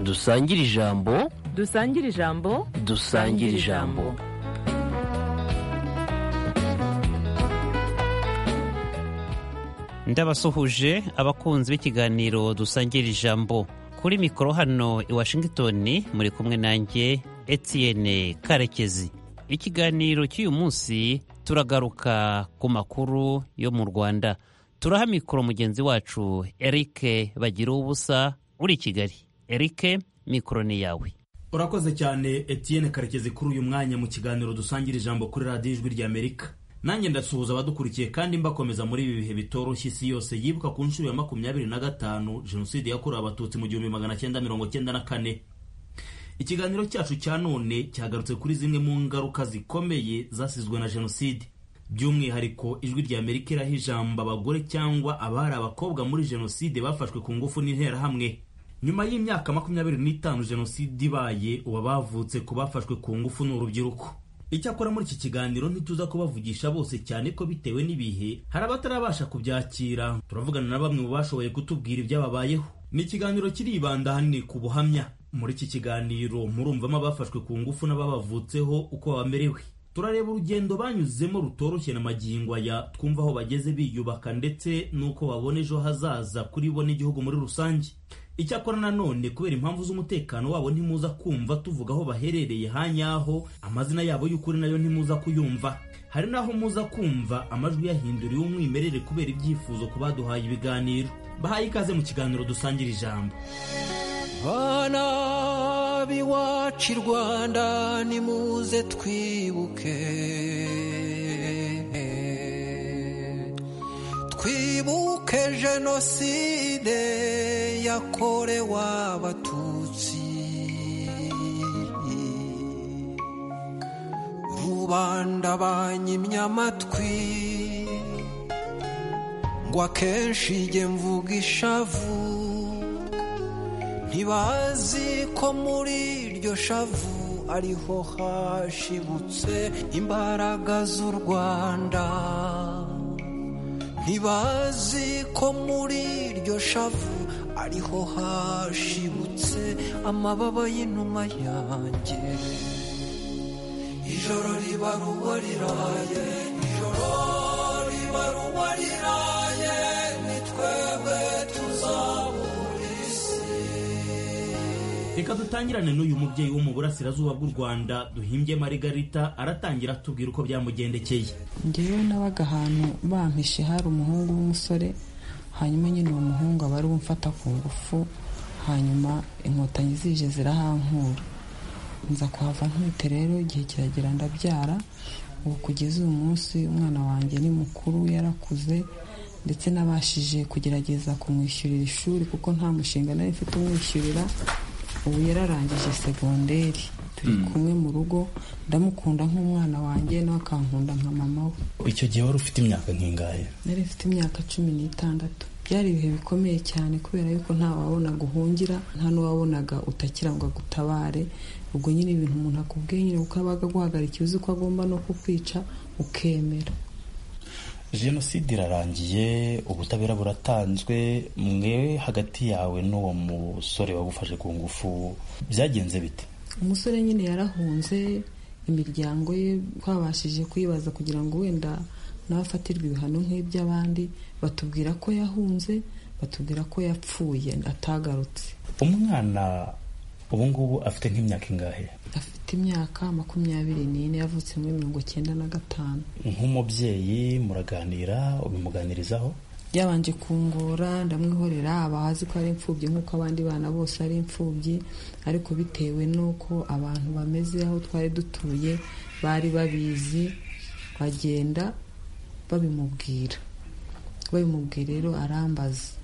dusangire ijambo dusangire ijambo dusangire ijambo ndabasuhuje abakunzi b'ikiganiro dusangira ijambo kuri mikoro hano i washington muri kumwe nanjye etienne karekezi ikiganiro cy'uyu munsi turagaruka ku makuru yo mu rwanda turaha mikoro mugenzi wacu eric bagira ubusa uri i kigali eric mikoro ni yawe urakoze cyane etienne karekezi kuri uyu mwanya mu kiganiro dusangira ijambo kuri radiyo ijwi ry'amerika nanjye ndasuhuza abadukurikiye kandi mbakomeza muri ibi bihe bitoroshye isi yose yibuka ku nshuro ya makumyabiri na gatanu jenoside yakorewe abatutsi mu gihumbi magana cyenda mirongo cyenda na kane ikiganiro cyacu cya none cyagarutse kuri zimwe mu ngaruka zikomeye zasizwe na jenoside by'umwihariko ijwi rya amerika iraha ijambo abagore cyangwa abari abakobwa muri jenoside bafashwe ku ngufu n'interahamwe nyuma y'imyaka makumyabiri n'itanu jenoside ibaye ubu abavutse ku bafashwe ku ngufu ni urubyiruko icyakora muri iki kiganiro ntituza kubavugisha bose cyane ko bitewe n'ibihe hari abatarabasha kubyakira turavugana na bamwe mu bashoboye kutubwira ibyababayeho ni ikiganiro kiribanda ahanini ku buhamya muri iki kiganiro murumvamo abafashwe ku ngufu n'ababavutseho uko bamerewe turareba urugendo banyuzemo rutoroshye na magingo aya twumva aho bageze biyubaka ndetse n'uko babona ejo hazaza kuri bo n'igihugu muri rusange icyakora nanone kubera impamvu z'umutekano wabo ntimuza kumva tuvuga aho baherereye hanyaho amazina yabo y'ukuri nayo ntimuza kuyumva hari n'aho muza kumva amajwi yahinduriwe umwimerere kubera ibyifuzo ku baduhaye ibiganiro bahaye ikaze mu kiganiro dusangira ijambo bana b'iwacu i rwanda nimuze twibuke twibuke jenoside yakorewe abatutsi rubanda banyimye amatwi ngo akenshi jye mvuga ishavu ntibazi ko muri iryo shavu ariho hashibutse imbaraga z'u rwanda ntibazi ko muri iryo shavu ariho hashibutse amababa y'inuma yanjye ijoro ribaruwa riraye ijoro ribaruwa riraye ni twebwe tuzabura isi reka dutangirane n'uyu mubyeyi wo mu burasirazuba bw'u rwanda duhimbye marigarita aratangira atubwira uko byamugendekeye ngewe nabaga ahantu bampishe hari umuhungu w'umusore hanyuma nyine uwo muhungu aba ari umfata ku ngufu hanyuma inkotanyi zije zirahankura nza kuhava ntwite rero igihe kiragera ndabyara ubu kugeza uyu munsi umwana wanjye ni mukuru yarakuze ndetse nabashije kugerageza kumwishyurira ishuri kuko nta mushinga nari mfite umwishyurira ubu yararangije segonderi turi kumwe mu rugo ndamukunda nk'umwana wanjye nawe akankunda nka mama we icyo gihe wari ufite imyaka nk'ingahe nari mfite imyaka cumi n'itandatu byari ibihe bikomeye cyane kubera yuko nta wabonaga uhungira nta n'uwabonaga utakira ngo agutabare ubwo nyine ibintu umuntu akubwiye nyine kuko aba aguhagarikiye uzi ko agomba no kukwica ukemera jenoside irarangiye ubutabera buratanzwe mwe hagati yawe n'uwo musore wagufashe ku ngufu byagenze bite umusore nyine yarahunze imiryango ye twabashije kuyibaza kugira ngo wenda n'abafatirwa ibihano nk'iby'abandi batubwira ko yahunze batubwira ko yapfuye atagarutse umwana ubu ngubu afite nk'imyaka ingahe afite imyaka makumyabiri n'ine yavutse muri mirongo cyenda na gatanu nk'umubyeyi muraganira ubimuganirizaho yabanje kungora ndamwihorera aba azi ko ari imfubyi nk'uko abandi bana bose ari imfubyi ariko bitewe n'uko abantu bameze aho twari dutuye bari babizi bagenda babimubwira babimubwira rero arambaza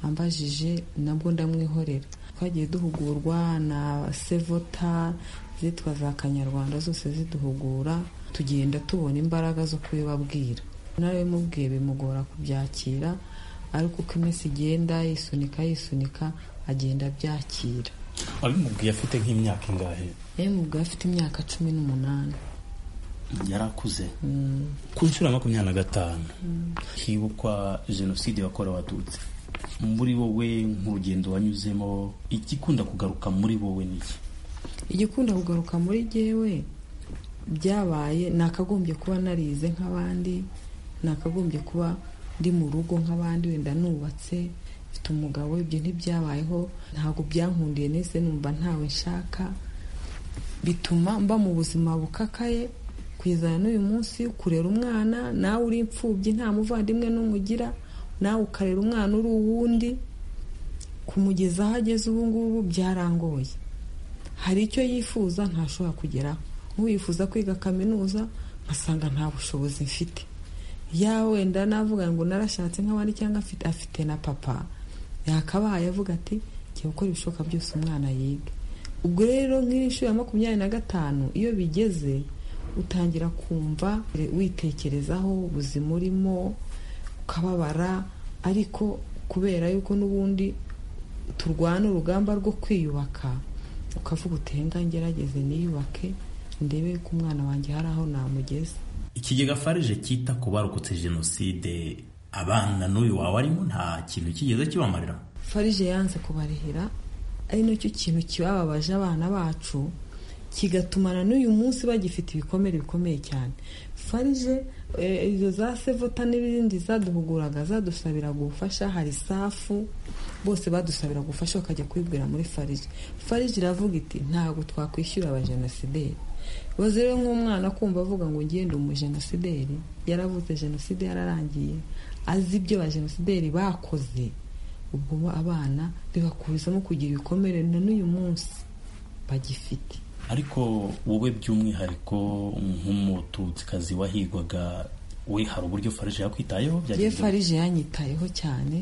ambajije nabwo ndamwihorera twagiye duhugurwa na sevota zitwa za kanyarwanda zose ziduhugura tugenda tubona imbaraga zo kubibabwira nawe mubwiye bimugora kubyakira ariko uko iminsi igenda yisunika yisunika agenda abyakira abimubwiye afite nk'imyaka ingahe yabimubwiye afite imyaka cumi n'umunani yarakuze ku nshuro ya makumyabiri na gatanu hibukwa jenoside yakorewe abatutsi muri wowe nk'urugendo wanyuzemo igikunda kugaruka muri wowe n'iki igikunda kugaruka muri jyewe byabaye nakagombye kuba narize nk'abandi nakagombye kuba ndi mu rugo nk'abandi wenda nubatse mfite umugabo ibyo ntibyabayeho ntabwo byankundiye nese numva ntawe nshaka bituma mba mu buzima bukakaye kwizana n'uyu munsi kurera umwana nawe uri imfubyi nta muvandimwe n'umugira nawe ukarera umwana uri uwundi kumugeza aho ageze ubu ngubu byarangoye hari icyo yifuza ntashobora kugeraho nk'uwifuza kwiga kaminuza nkasanga nta bushobozi mfite yaba wenda navuga ngo narashatse nk'abandi cyangwa afite afite na papa yakabaye avuga ati jya gukora ibishoboka byose umwana yiga ubwo rero nk'iyi nshuro ya makumyabiri na gatanu iyo bigeze utangira kumva witekerezaho ubuzima urimo ukababara ariko kubera yuko n'ubundi turwana urugamba rwo kwiyubaka ukavuga utenga ngerageze niyubake ndebe ko umwana wanjye hari aho namugeze ikigega farije cyita ku barokotse jenoside abana n'uyu wawe arimo nta kintu kigeze kibamarira farije yanze kubarihira ari nacyo kintu kibababaje abana bacu kigatumana n'uyu munsi bagifite ibikomere bikomeye cyane farije eh, izo za sevota n'ibindi zaduhuguraga zadusabiraga ubufasha hari safu bose badusabiraga ubufasha bakajya kubibwira muri farije farije iravuga iti ntabwo twakwishyura abajenosideri baze rero nk'umwana kumva avuga ngo ngende umujenosideri yaravutse jenoside yararangiye azi ibyo abajenosideri bakoze ubwo abana bibakurizamo kugira ibikomere na n'uyu munsi bagifite ariko wowe by'umwihariko nk'umututsikazi wahigwaga we hari uburyo farije yakwitayeho Jewe byagenze farije yanyitayeho cyane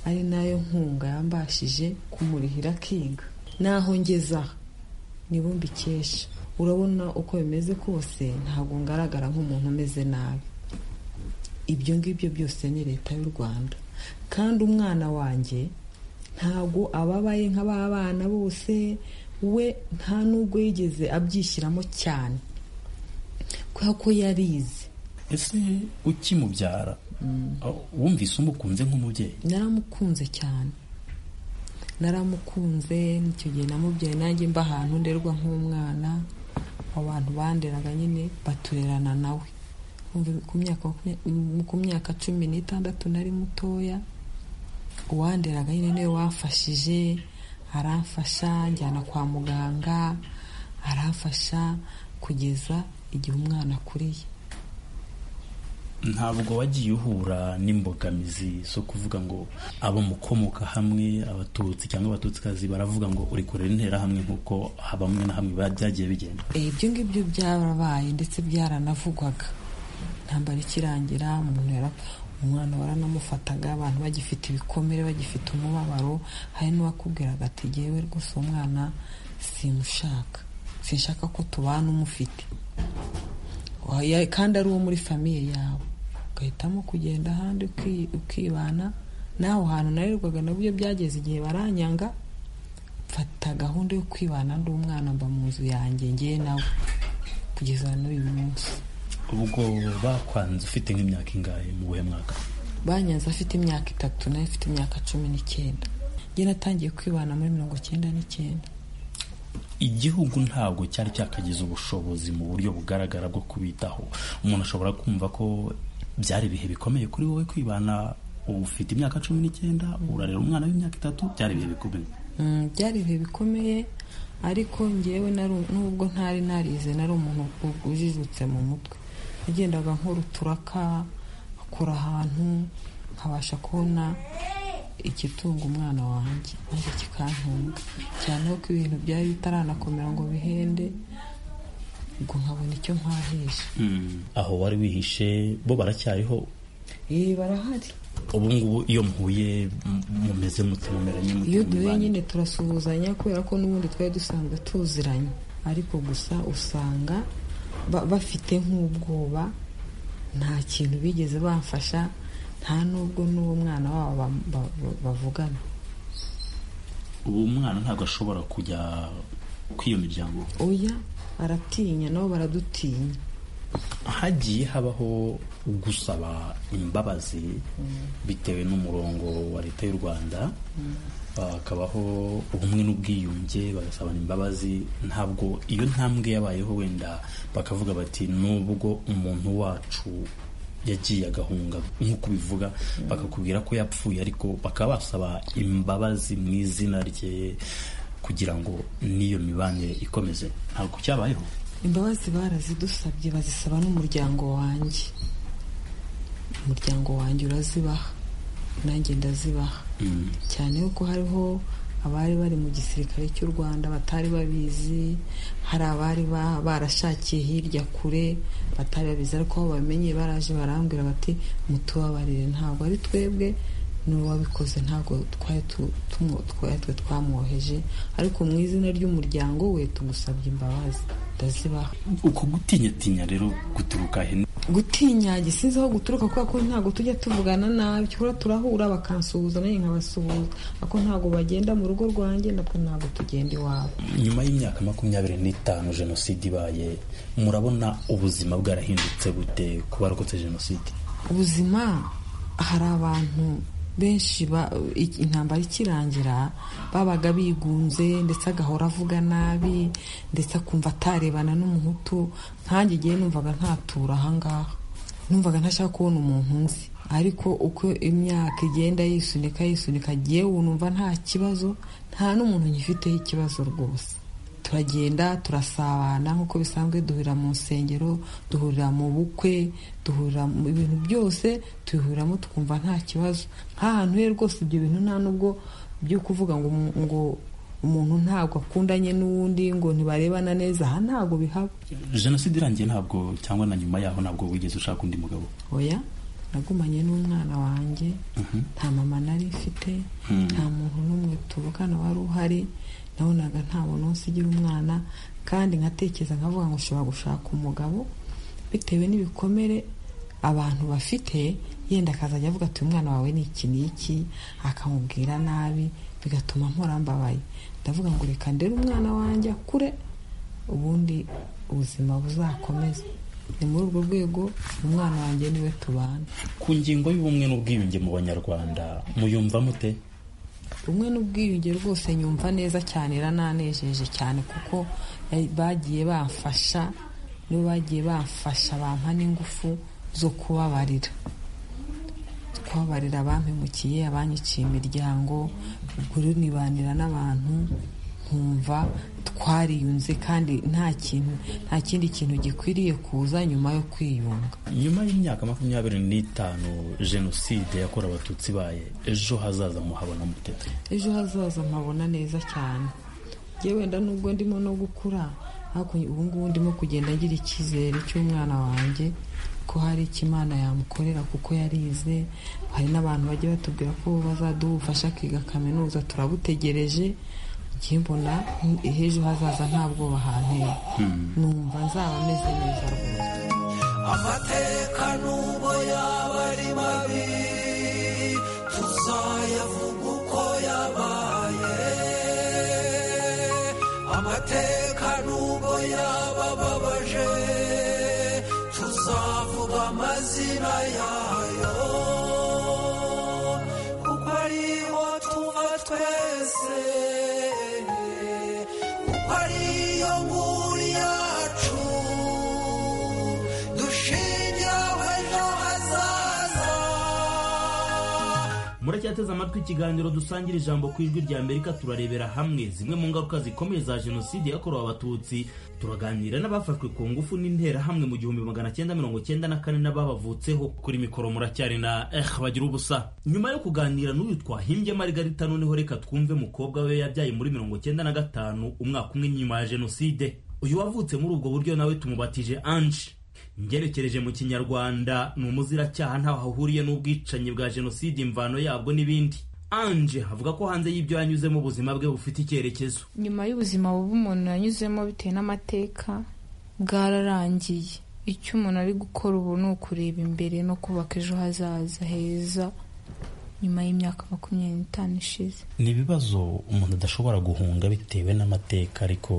ari nayo nkunga yambashije kumurihira akinga naho ngeza nibo mbikesha urabona uko bimeze kose ntabwo ngaragara nk'umuntu umeze nabi ibyo ngibyo byose ni leta y'u rwanda kandi umwana wanjye ntabwo ababaye nk'ababana bose we nta n'ubwo yigeze abyishyiramo cyane kubera ko yarize ese ukimubyara aho- wumvise umukunze nk'umubyeyi naramukunze cyane naramukunze icyo gihe namubyaye nanjye mba ahantu nderwa nk'umwana abantu banderaga nyine baturerana nawe Umva ku myaka makumya- ku myaka cumi n'itandatu nari mutoya uwanderaga nyine niwe wamfashije aramfasha njyana kwa muganga aramfasha kugeza igihe umwana akuriye ntabwo wagiye uhura n'imbogamizi zo kuvuga ngo abo mukomoka hamwe abatutsi cyangwa abatutsikazi baravuga ngo uri kurera interahamwe nk'uko bamwe na hamwe ba- byagiye bigenda Eh, ibyo ngibyo byarabaye ndetse byaranavugwaga intambara ikirangira umuntu yara umwana waranamufataga abantu bagifite ibikomere bagifite umubabaro hari n'uwakubwiraga ati yewe rwose uwo mwana simushaka sinshaka ko tubana umufite Wa- ya- kandi ari uwo muri famiye yawe ugahitamo kugenda ahandi uki- ukibana n'aho hantu narerwaga nabyo byageze igihe baranyanga mfata gahunda yo kwibana ndi umwana mba mu nzu yanjye ngewe nawe kugeza n'uyu munsi ubwo bakwanze ufite nk'imyaka ingahe mu buhe mwaka banyanze afite imyaka itatu nawe afite imyaka cumi n'icyenda njye natangiye kwibana muri mirongo icyenda n'icyenda igihugu ntabwo cyari cyakagize ubushobozi mu buryo bugaragara bwo kubitaho umuntu ashobora kumva ko byari ibihe bikomeye kuri wowe kwibana ufite imyaka cumi n'icyenda urarera umwana w'imyaka itatu byari ibihe bikomeye Mm, byari ibihe bikomeye ariko ngewe nari- nubwo ntari narize nari umuntu u- ujijutse mu mutwe nagendaga nkora uturaka akura ahantu nkabasha kubona igitunga umwana wanjye nanjye kikantunga cyane ko ibintu byari bitaranakomera ngo bihende ubwo nkabona icyo mpahisha aho wari wihishe bo baracyariho iyi barahari ubu ngubu iyo muhuye m- mumeze mute mumeranye mute iyo mu duhuye mibanire? nyine turasuhuzanya kubera ko n'ubundi twari dusanzwe tuziranye ariko gusa usanga ba- bafite nk'ubwoba nta kintu bigeze bamfasha nta n'ubwo n'uwo mwana wabo ba- ba- ba- bavugana ubu umwana ntabwo ashobora kujya kw'iyo miryango oya baratinya nabo baradutinya hagiye habaho gusaba imbabazi bitewe n'umurongo wa leta y'u rwanda hakabaho ubumwe n'ubwiyunge bagasabana imbabazi ntabwo iyo ntambwe yabayeho wenda bakavuga bati nubwo umuntu wacu yagiye agahunga nk'uko ubivuga bakakubwira ko yapfuye ariko bakaba basaba imbabazi mu izina rye kugira ngo n'iyo mibanire ikomeze ntabwo cyabayeho imbabazi barazidusabye bazisaba n'umuryango wanjye umuryango wanjye urazibaha nanjye ndazibaha Mm. cyane yuko hariho abari bari mu gisirikare cy'u rwanda batari babizi hari abari ba- barashakiye hirya kure batari babizi ariko aho bamenye baraje barambwira bati mutubabarire ntabwo ari twebwe n'uwabikoze ntabwo twari tu- tumu- twari twe twamwoheje ariko mu izina ry'umuryango we tugusabye imbabazi ndazibaha uko gutinyatinya rero guturuka he gutinya gisize aho guturuka kubera ko ntabwo tujya tuvugana nabi cyakora turahura bakansuhuza nanjye nkabasuhuza ariko ntabwo bagenda mu rugo rwanjye natwe ntabwo tugenda iwabo nyuma y'imyaka makumyabiri n'itanu jenoside ibaye murabona ubuzima bwarahindutse gute ku barokotse jenoside ubuzima hari abantu benshi ba- i- intambara ikirangira babaga bigunze ndetse agahora avuga nabi ndetse akumva atarebana n'umuhutu nkanjye igihe numvaga ntatura ahangaha numvaga ntashaka kubona umuntu nzi ariko uko imyaka igenda yisunika yisunika yewe numva nta kibazo nta n'umuntu ngifiteho ikibazo rwose turagenda turasabana nk'uko bisanzwe duhurira mu nsengero duhurira mu bukwe duhurira mu bintu byose tubihuriramo tukumva nta kibazo nk'ahantu he rwose ibyo bintu nta n'ubwo byo kuvuga ngo umu- ngo umuntu ntabwo akundanye n'uwundi ngo ntibarebana neza aha ntabwo bihaba jenoside irangiye ntabwo cyangwa na nyuma yaho ntabwo wigeze ushaka undi mugabo oya nagumanye n'umwana wanjye nta mama nari mfite nta muntu n'umwe tuvukana wari uhari nabonaga nta muntu wese ugira umwana kandi nkatekereza nkavuga ngo ushobora gushaka umugabo bitewe n'ibikomere abantu bafite yenda akazajya avuga ati umwana wawe ni iki n'iki akamubwira nabi bigatuma mpora mbabaye ndavuga ngo reka ndere umwana wanjye akure ubundi ubuzima buzakomeze ni muri urwo rwego umwana wanjye niwe tubana ku ngingo y'ubumwe n'ubwiyunge mu banyarwanda muyumva mute rumwe n'ubwiyunge rwose nyumva neza cyane irananejeje cyane kuko ya- bagiye bamfasha nibo bagiye bamfasha bampa n'ingufu zo kubabarira kubabarira abampemukiye abanyiciye imiryango kurunibanira n'abantu nkumva twariyunze kandi nta kintu nta kindi kintu gikwiriye kuza nyuma yo kwiyunga nyuma y'imyaka makumyabiri n'itanu jenoside yakorewe abatutsi ibaye ejo hazaza muhabona mute ejo hazaza mpabona neza cyane yewe wenda nubwo ndimo no gukura ariko ubu ngubu ndimo kugenda ngira icyizere cy'umwana wanjye ko hari icyo imana yamukorera kuko yarize hari n'abantu bajya batubwira ko bazaduha ubufasha akiga kaminuza turabutegereje njye mbona ejo hazaza nta bwoba hanteye numva nzaba meze neza rwose amateka nubwo yaba ari mabi tuzayavuga uko yabaye amateka nubwo yaba ababaje tuzavuga amazina yayo kuko ariho tuva twese kuko ariyo nkuru yacu dushingiyeho ejo hazaza muracyateze amatwi ikiganiro dusangira ijambo ku ijwi rya amerika turarebera hamwe zimwe mu ngaruka zikomeye za jenoside yakorewe abatutsi turaganira n'abafashwe ku ngufu n'interahamwe mu gihumbi magana cyenda mirongo cyenda na kane n'ababavutseho kuri mikoro muracyari na eh bagira ubusa nyuma yo kuganira n'uyu twahimbye marigarita noneho reka twumve mukobwa we yabyaye muri mirongo cyenda na gatanu umwaka umwe nyuma ya jenoside uyu wavutse muri ubwo buryo nawe tumubatije anje ngerekereje mu kinyarwanda ni umuziracyaha ntaho ahuriye n'ubwicanyi bwa jenoside imvano yabwo n'ibindi anje avuga ko hanze y'ibyo yanyuzemo ubuzima bwe bufite icyerekezo nyuma y'ubuzima bubi umuntu yanyuzemo bitewe n'amateka bwararangiye icyo umuntu ari gukora ubu ni ukureba imbere no kubaka ejo hazaza heza nyuma y'imyaka makumyabiri n'itanu ishize ni ibibazo umuntu adashobora guhunga bitewe n'amateka ariko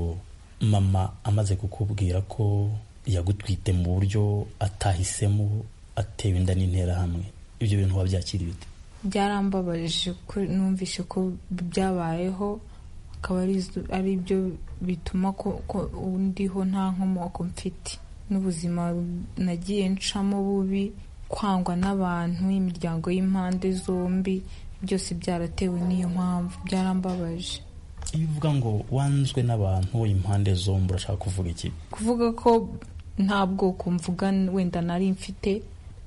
mama amaze kukubwira ko yagutwite mu buryo atahisemo atewe inda n'interahamwe ibyo bintu wabyakira bite byarambabaje ko numvise ko byabayeho akaba ari- ari byo bituma ko ko ndiho nta nkomoko mfite n'ubuzima nagiye ncamo bubi kwangwa n'abantu imiryango y'impande zombi byose byaratewe n'iyo mpamvu byarambabaje iyo uvuga ngo wanzwe n'abantu impande zombi urashaka kuvuga iki kuvuga ko nta bwoko mvuga wenda nari mfite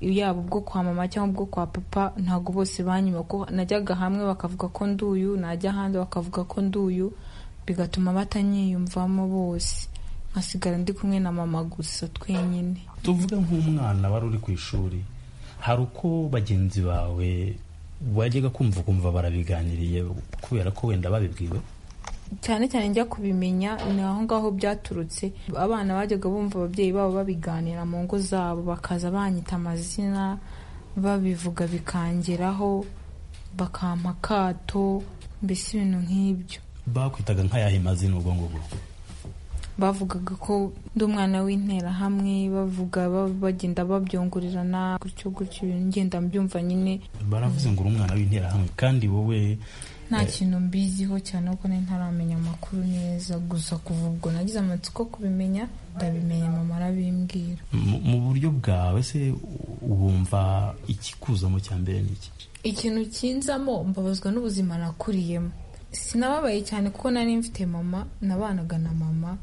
yaba ubwo kwa mama cyangwa ubwo kwa papa ntabwo bose banyuma ko najyaga hamwe bakavuga ko nduyu najya ahandi bakavuga ko nduyu bigatuma batanyiyumvamo bose nkasigara ndi kumwe na mama gusa twenyine tuvuge nk'umwana wari uri ku ishuri hari uko bagenzi bawe wajyaga kumva ukumva barabiganiriye kubera ko wenda babibwiwe cyane cyane njya kubimenya ni aho ngaho byaturutse abana bajyaga bumva ababyeyi babo babiganira mu ngo zabo bakaza banyita amazina babivuga bikangeraho bakampa akato mbese ibintu nk'ibyo bakwitaga nk'ayahe mazina ubwo ngubwo bavugaga ko ndi umwana w'interahamwe bavuga ba- bagenda babyongorerana gutyo gutyo ibintu ngenda mbyumva nyine baravuze ngo uri umwana w'interahamwe kandi wowe nta kintu mbiziho cyane kuko nari ntaramenya amakuru neza gusa kuva ubwo nagize amatsiko kubimenya ndabimenya mama arabimbwira mu- mu buryo bwawe se wumva ikikuzamo cya mbere ni iki ikintu kinzamo mbabazwa n'ubuzima nakuriyemo sinababaye cyane kuko nari mfite mama nabanaga na mama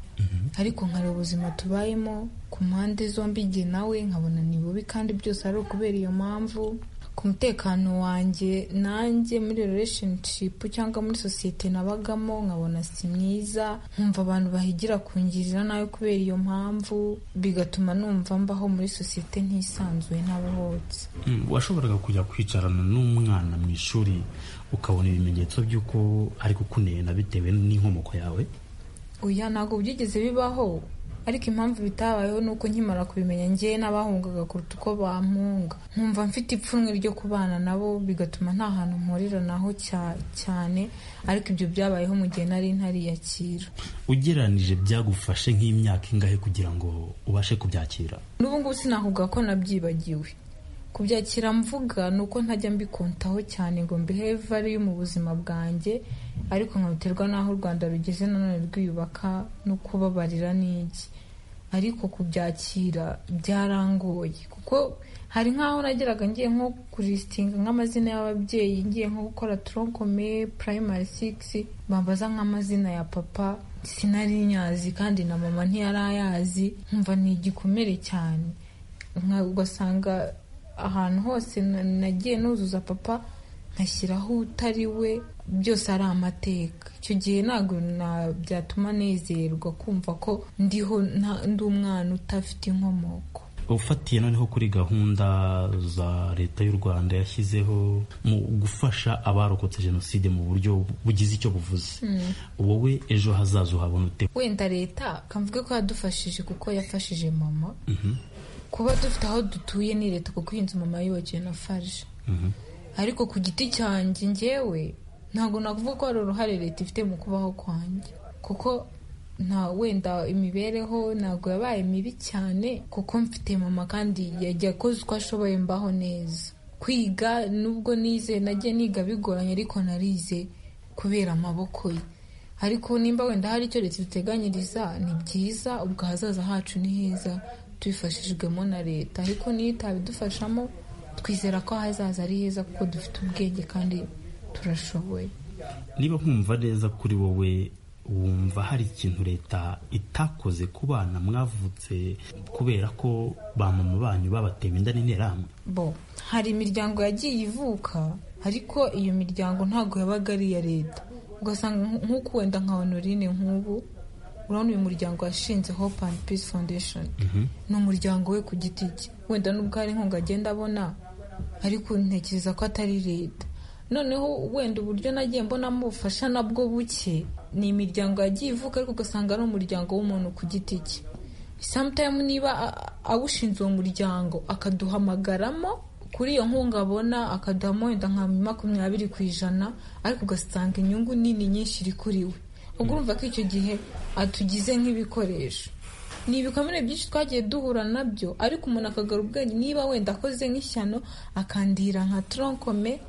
ariko nkareba ubuzima tubayemo ku mpande zombi igihe nawe nkabona ni bubi kandi byose ari ukubera iyo mpamvu ku mutekano wanjye nanjye muri relationship cyangwa muri sosiyete nabagamo nkabona si mwiza nkumva abantu bahigira kungirira nabi kubera iyo mpamvu bigatuma numva mbaho muri sosiyete ntisanzuye ntabohotse Mm, washoboraga kujya kwicarana n'umwana mu ishuri ukabona ibimenyetso by'uko ari kukunena bitewe n'inkomoko yawe oya ntabwo byigeze bibaho ariko impamvu bitabayeho ni uko nkimara kubimenya ngewe n'abahungaga kuruta uko bampunga nkumva mfite ipfunwe ryo kubana nabo bigatuma nta hantu mporera naho cya- cyane ariko ibyo byabayeho mu gihe nari ntariyakira ugereranije byagufashe nk'imyaka ingahe kugira ngo ubashe kubyakira n'ubu ngubu sinakuvuga ko nabyibagiwe kubyakira mvuga ni uko ntajya mbikontaho cyane ngo mbihe valiyu mu buzima bwanjye ariko nkabiterwa n'aho u rwanda rugeze nanone rwiyubaka no kubabarira n'iki ariko kubyakira byarangoye kuko hari nk'aho nageraga ngiye nko kuristinga nk'amazina y'ababyeyi ngiye nko gukora tronkome primary six bambaza nk'amazina ya papa sinari nyazi kandi na mama ntiyari ayazi nkumva ni igikomere cyane nka- ugasanga ahantu hose na- nagiye nuzuza papa nkashyiraho utari we byose ari amateka icyo gihe ntabwo na- byatuma nezerwa kumva ko ndiho nta- ndi umwana udafite inkomoko ufatiye noneho kuri gahunda za leta y'u rwanda yashyizeho mu gufasha abarokotse jenoside mu buryo bugize icyo buvuze wowe ejo hazaza uhabona ute wenda leta kamvuge ko yadufashije kuko yafashije mama kuba dufite aho dutuye ni leta kuko iyi nzu mama yubakiwe na farije ariko ku giti cyanjye njyewe ntabwo nakuvuga ko hari uruhare leta ifite mu kubaho kwanjye kuko nta wenda imibereho ntabwo yabaye mibi cyane kuko mfite mama kandi yajya akoze uko ashoboye mbaho neza kwiga nubwo nize nagiye niga bigoranye ariko narize kubera amaboko ye ariko nimba wenda hari icyo leta iduteganyiriza ni byiza ubwo ahazaza hacu ni heza tubifashijwemo na leta ariko niyo itabidufashamo twizera ko ahazaza ari heza kuko dufite ubwenge kandi turashoboye niba nkumva neza kuri wowe wumva hari ikintu leta itakoze ku bana mwavutse kubera ko ba mama banyu babatewe inda n'interahamwe bo hari imiryango yagiye ivuka ariko iyo miryango ntabwo yabaga ari iya leta ugasanga nk- nk'uko wenda nka honorine nk'ubu urabona uyu muryango washinze hope and peace foundation ni umuryango we ku giti cye wenda n'ubwo hari inkunga agenda abona ariko ntekereza ko atari leta noneho wenda uburyo nagiye mbonamo ubufasha nabwo buke ni imiryango yagiye ivuka ariko ugasanga ari umuryango w'umuntu ku giti cye sometime niba a- awushinze uwo muryango akaduhamagaramo kuri iyo nkunga abona akaduhamo wenda nka makumyabiri ku ijana ariko ugasanga inyungu nini nyinshi iri kuri we ubwo urumva ko icyo gihe atugize nk'ibikoresho ni ibikomere byinshi twagiye duhura nabyo ariko umuntu akagarura ubwenge niba wenda akoze nk'ishyano akandira nka tronkome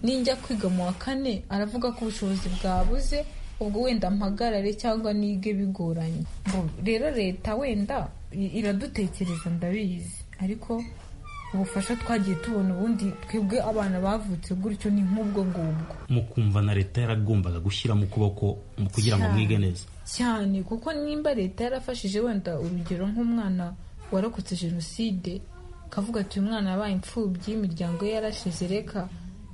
ninjya kwiga mu wa kane aravuga ko ubushobozi bwabuze ubwo wenda mpagarare cyangwa nige bigoranye Ngo rero leta wenda i- iradutekereza ndabizi ariko ubufasha twagiye tubona ubundi twebwe abana bavutse gutyo ni nk'ubwo ngubwo mukumva na leta yaragombaga gushyira mu kuboko mu kugira ngo Cyane. mwige neza cyane kuko nimba leta yarafashije wenda urugero nk'umwana warokotse jenoside akavuga ati uyu mwana yabaye imfubyi imiryango ye yarashize reka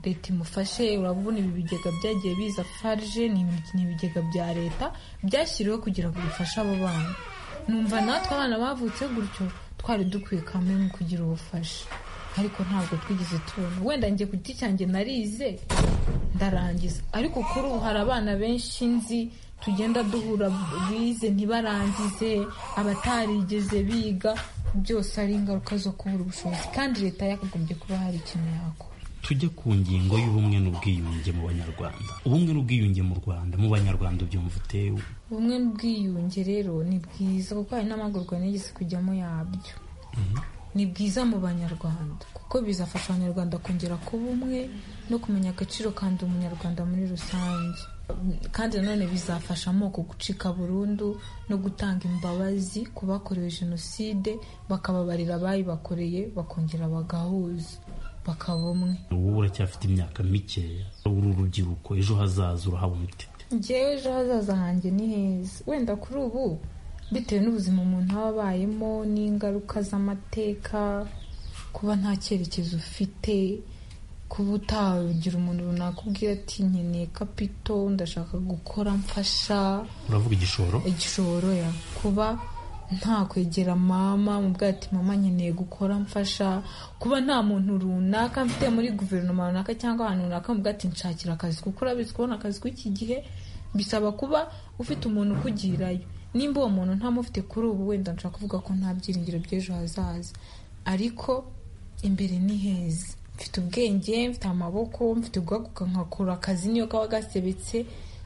leta imufashe urabona ibi bigega byagiye biza farije ni ibi- ni ibigega bya leta byashyiriweho kugira ngo bifashe abo bana numva natwe abana bavutse gutyo twari dukwiye kamwe mu kugira ubufasha ariko ntabwo twigeze tubona wenda njye ku giti cyanjye narize ndarangiza ariko kuri ubu hari abana benshi nzi tugenda duhura bize ntibarangize abatarigeze biga byose ari ingaruka zo kubura ubushobozi kandi leta yakagombye kuba hari ikintu yakora tujye ku ngingo y'ubumwe n'ubwiyunge mu banyarwanda ubumwe n'ubwiyunge mu rwanda mu banyarwanda ubyumva utewe bumwe n'ubwiyunge rero ni bwiza kuko hari n'amahugurwa nigeze kujyamo yabyo ni bwiza mu banyarwanda kuko bizafasha abanyarwanda kongera kuba umwe no kumenya agaciro kandi umunyarwanda muri rusange kandi nanone bizafasha amoko gucika burundu no gutanga imbabazi ku bakorewe jenoside bakababarira abayibakoreye bakongera bagahuza bakaba umwe wowe uracyafite imyaka mikeya uri urubyiruko ejo hazaza urahabona ute njyewe ejo hazaza hanjye ni heza wenda kuri ubu bitewe n'ubuzima umuntu aba abayemo n'ingaruka z'amateka kuba nta cyerekezo ufite kuba utagira umuntu runaka ubwira ati nkeneye kapito ndashaka gukora mfasha uravuga igishoro igishoro ya kuba nta kwegera mama mu bwato ati mama nkeneye gukora mfasha kuba nta muntu runaka mfite muri guverinoma runaka cyangwa ahantu runaka mu bwato nshakira akazi kuko urabizi kubona akazi k'iki gihe bisaba kuba ufite umuntu ukugirayo nimba uwo muntu ntamufite kuri ubu wenda nshaka kuvuga ko nta byiringiro by'ejo hazaza ariko imbere ni heza mfite ubwenge mfite amaboko mfite uguhaguka nkakora akazi niyo kaba gasebetse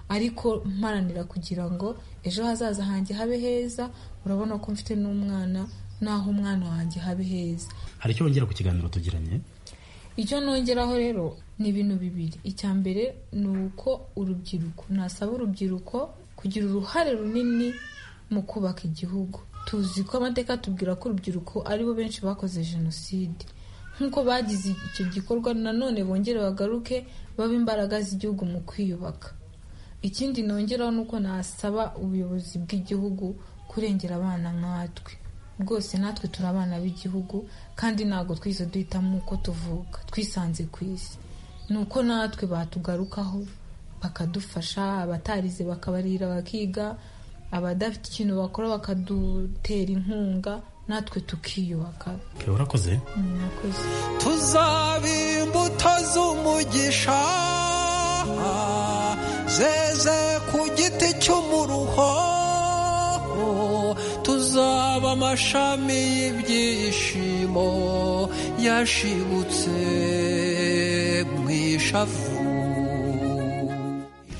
ariko mparanira kugira ngo ejo hazaza hanjye habe heza urabona ko mfite n'umwana n'aho umwana wanjye habe heza hari icyo wongera ku kiganiro tugiranye icyo nongeraho rero ni ibintu bibiri icya mbere ni uko urubyiruko nasaba urubyiruko kugira uruhare runini mu kubaka igihugu tuzi ko amateka atubwira ko urubyiruko aribo benshi bakoze jenoside nk'uko bagize icyo gikorwa nanone bongere bagaruke babe imbaraga z'igihugu mu kwiyubaka ikindi nongeraho ni uko nasaba ubuyobozi bw'igihugu kurengera abana nkatwe rwose natwe turi abana b'igihugu kandi ntabwo twize duhitamo uko tuvuka twisanze ku isi ni uko natwe batugarukaho bakadufasha abatarize bakabarira bakiga abadafite ikintu bakora bakadutera inkunga natwe tukiyubaka Ke, urakoze murakoze tuzaba imbuto z'umugisha zeze ku giti cy'umuruho tuzaba amashami y'ibyishimo yashibutse mu ishavu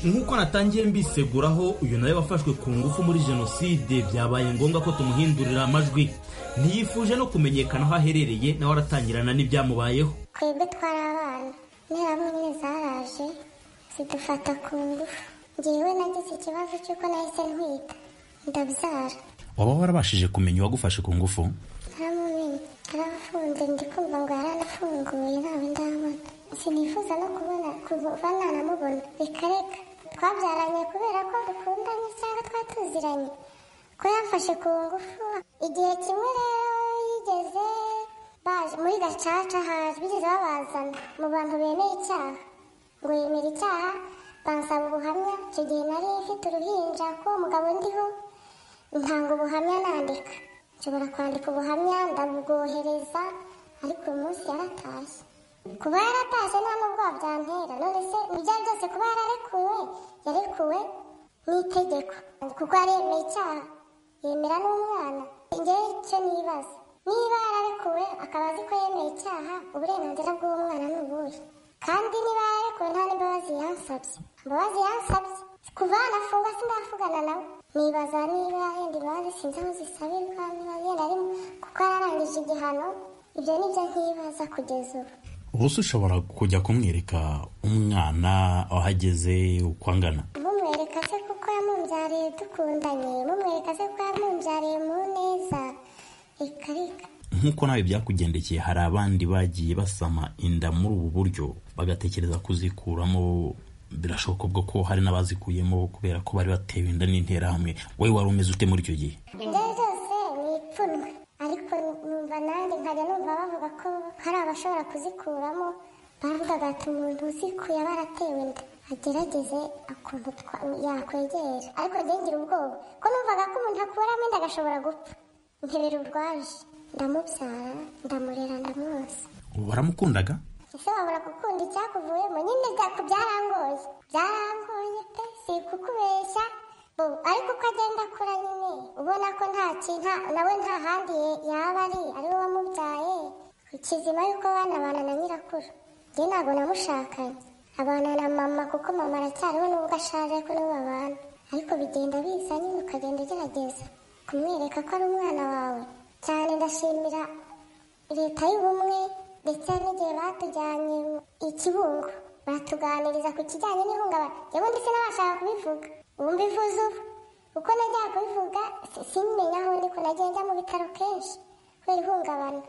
nk'uko natangiye mbiseguraho uyu nawe wafashwe ku ngufu muri jenoside byabaye ngombwa ko tumuhindurira amajwi ntiyifuje no kumenyekana aho aherereye nawe aratangirana n'ibyamubayeho twebwe twari abana interahamwe nyine zaraje zidufata ku ngufu ngewe nagize ikibazo cy'uko nahise ntwita ndabyara waba warabashije kumenya uwagufashe ku ngufu ntamumenye yarafunze ndi kumva ngo yaranafunguye ntawe ndabona sinifuza no kubona kuva nanamubona reka reka twabyaranye kubera ko dukundanye cyangwa twari tuziranye ko yamfashe ku ngufu igihe kimwe rero yigeze baje muri gacaca haje bigeze babazana mu bantu bemeye icyaha ngo yemera icyaha bansaba ubuhamya icyo gihe nari mfite uruhinja ko uwo mugabo ndiho ntanga ubuhamya nandika nshobora kwandika ubuhamya ndabwohereza ariko uyu munsi yaratashye kuba yaratashye nta n'ubwoba byantera none se ibya byose kuba yararekuwe yarekuwe n'itegeko kuko yaremeye icyaha yemera n'umwana ngewe icyo nibaza niba yararekuwe akaba azi ko yemeye icyaha uburenganzira bw'umwana ni ubuhe kandi niba yararekuwe nta n'imbabazi yansabye imbabazi yansabye kuva yanafungwa sindavugana nawe nibaza niba yenda imbabazi sinzi aho zisabirwa niba yenda ari mu- kuko yararangije igihano ibyo ni byo nkibaza kugeza ubu ubu se ushobora kujya kumwereka umwana aho ageze uko angana mumwereka se kuko yamumbyariye dukundanye mumwereka se ko yamumbyariye mu neza ikarika nk'uko nawe byakugendekeye hari abandi bagiye basama inda muri ubu buryo bagatekereza kuzikuramo birashoboka ubwo ko hari n'abazikuyemo kubera ko bari batewe inda n'interahamwe wowe wari umeze ute muri icyo gihe ibyo byose ni ipfunwe ariko numva nanjye nkajya numva bavuga ko hari abashobora kuzikuramo bavugaga ati umuntu uzikuye aba aratewe inda agerageze ukuntu twa- yakwegera ariko njye ngira ubwoba ko numvaga ko umuntu akuramo inda agashobora gupfa nkebera urwaje ndamubyara ndamurera ndamwonsa waramukundaga ese wabura gukunda icyakuvuyemo nyine byako byarangoye byarangoye pe si kukubeshya bo ariko uko agenda akura nyine ubona ko nta kintu nawe nta handi ye- yaba ari ari we wamubyaye kizima yuko banabana na nyirakuru njye ntabwo namushakanye abana na mama kuko mama aracyariho nubwo ashaje ariko nibo babana ariko bigenda biza nyine ukagenda ugerageza kumwereka ko ari umwana wawe cyane ndashimira leta y'ubumwe ndetse n'igihe batujyanye i kibungo batuganiriza ku kijyanye n'ihungabana ubundi sinabashaka kubivuga ubu mbivuze ubu uko najyaga kubivuga si- simenye aho ndi ko nagiye njya mu bitaro kenshi kubera ihungabana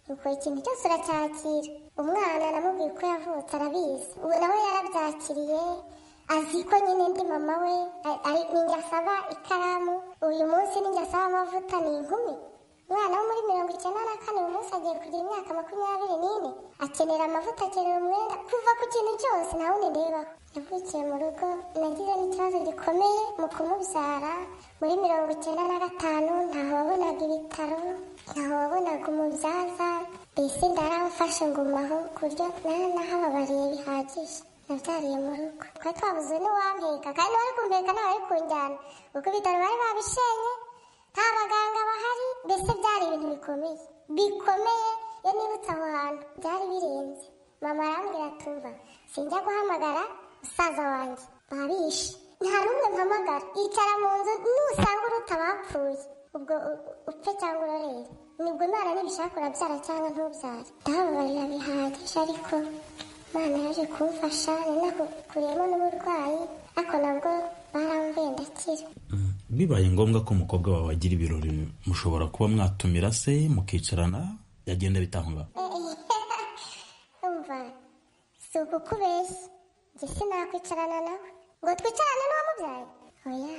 nuko ikintu cyose uracyakira umwana namubwiye uko yavutse arabizi ubu nawe yarabyakiriye azi ko nyine ndi mama we a- ari ni njye asaba ikaramu uyu munsi ni njye asaba amavuta ni inkumi umwana wo muri mirongo icyenda na kane uyu munsi agiye kugira imyaka makumyabiri n'ine akenera amavuta akenera umwenda kuva ku kintu cyose nta wundi ndebaho yavukiye mu rugo nagize n'ikibazo gikomeye mu kumubyara muri mirongo icyenda na gatanu ntaho wabonaga ibitaro ntaho wabonaga umubyaza mbese ndaramufashe ngumaho ku buryo nari nahababariye bihagije nabyariye mu rugo twari twabuze n'uwampeka kandi wari kumpeka nawe ari kunjyana kuko ibitaro bari babishenye nta baganga bahari mbese byari ibintu bikomeye bikomeye iyo nibutse aho hantu byari birenze mama arambwira atumva sinjya guhamagara musaza wanjye babishe nta n'umwe mpamagara yicara mu nzu nusanga uruta abapfuye ubwo u- upfe cyangwa urorere nibwo imana nibishaka urabyara cyangwa ntubyare ndababarira bihagije ariko imana yaje kumfasha ni nako kuremo n'uburwayi ariko nabwo baramvuye ndakira bibaye ngombwa ko umukobwa wawe agira ibirori mushobora kuba mwatumira se mukicarana yagenda bitanga umva si ukukubeshya njye sinakwicarana nawe ngo twicarane n'uwamubyaye oya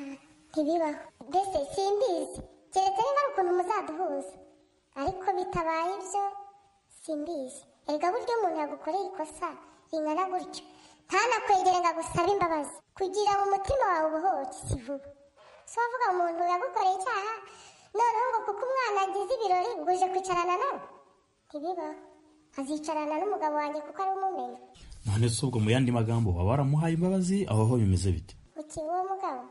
ntibibaho mbese simbizi keretse niba ari ukuntu muzaduhuza ariko bitabaye ibyo simbizi erega burya umuntu yagukoreye ikosa ringana gutyo ntanakwegere ngo agusaba imbabazi kugira ngo umutima wawe ubohoke si vuba si wavuga umuntu yagukoreye icyaha noneho ngo kuko umwana agize ibirori ngo uje kwicarana nawe ntibibaho azicarana n'umugabo wanjye kuko ari umumenya none se ubwo mu yandi magambo waba waramuhaye imbabazi aho ho bimeze bite ukiba uwo mugabo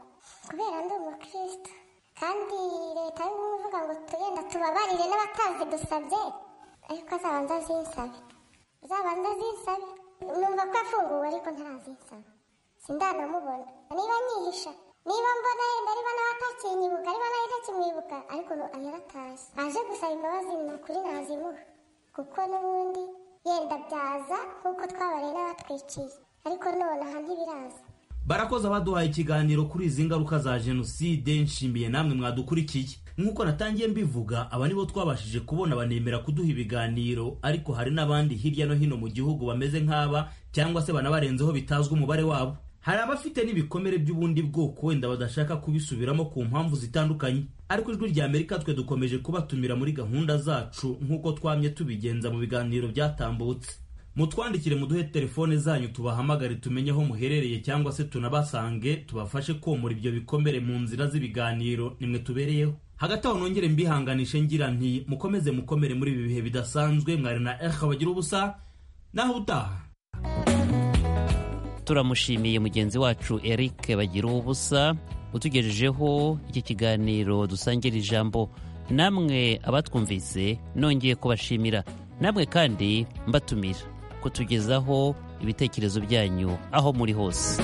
kubera ndi umukristo kandi leta y'ubumwe ivuga ngo tugenda tubabarire n'abatazi dusabye ariko azabanza azinsabe azabanza azinsabe numva ko yafunguwe ariko ntarazinsaba sindanamubona niba nyihisha niba mbona yenda ariba nawe atakinyibuka ariba nawe ntakimwibuka ariko nu- yaratashye aje gusaba imbabazi ni ukuri nazimuha kuko n'ubundi yenda byaza nk'uko twabareye n'abatwiciye ariko nonaha ntibiraza barakoze abaduhaye ikiganiro kuri izi ngaruka za jenoside nshimiye namwe mwadukurikiye nk'uko natangiye mbivuga aba nibo twabashije kubona banemera kuduha ibiganiro ariko hari n'abandi hirya no hino mu gihugu bameze nk'aba cyangwa se banabarenzeho bitazwi umubare wabo hari abafite n'ibikomere by'ubundi bwoko wenda badashaka kubisubiramo ku mpamvu zitandukanye ariko ijwi rya amerika twe dukomeje kubatumira muri gahunda zacu nk'uko twamye tubigenza mu biganiro byatambutse mutwandikire muduhe telefone zanyu tubahamagare tumenye aho muherereye cyangwa se tunabasange tubafashe komora ibyo bikomere mu nzira z'ibiganiro nimwe tubereyeho hagati aho nongere mbihanganishe ngira nti mukomeze mukomere muri ibi bihe bidasanzwe mwari na eha bagira ubusa naho utaha turamushimiye mugenzi wacu eric bagira ubusa utugejejeho iki kiganiro dusangira ijambo namwe abatwumvise nongeye kubashimira namwe kandi mbatumira kutugezaho ibitekerezo byanyu aho muri hose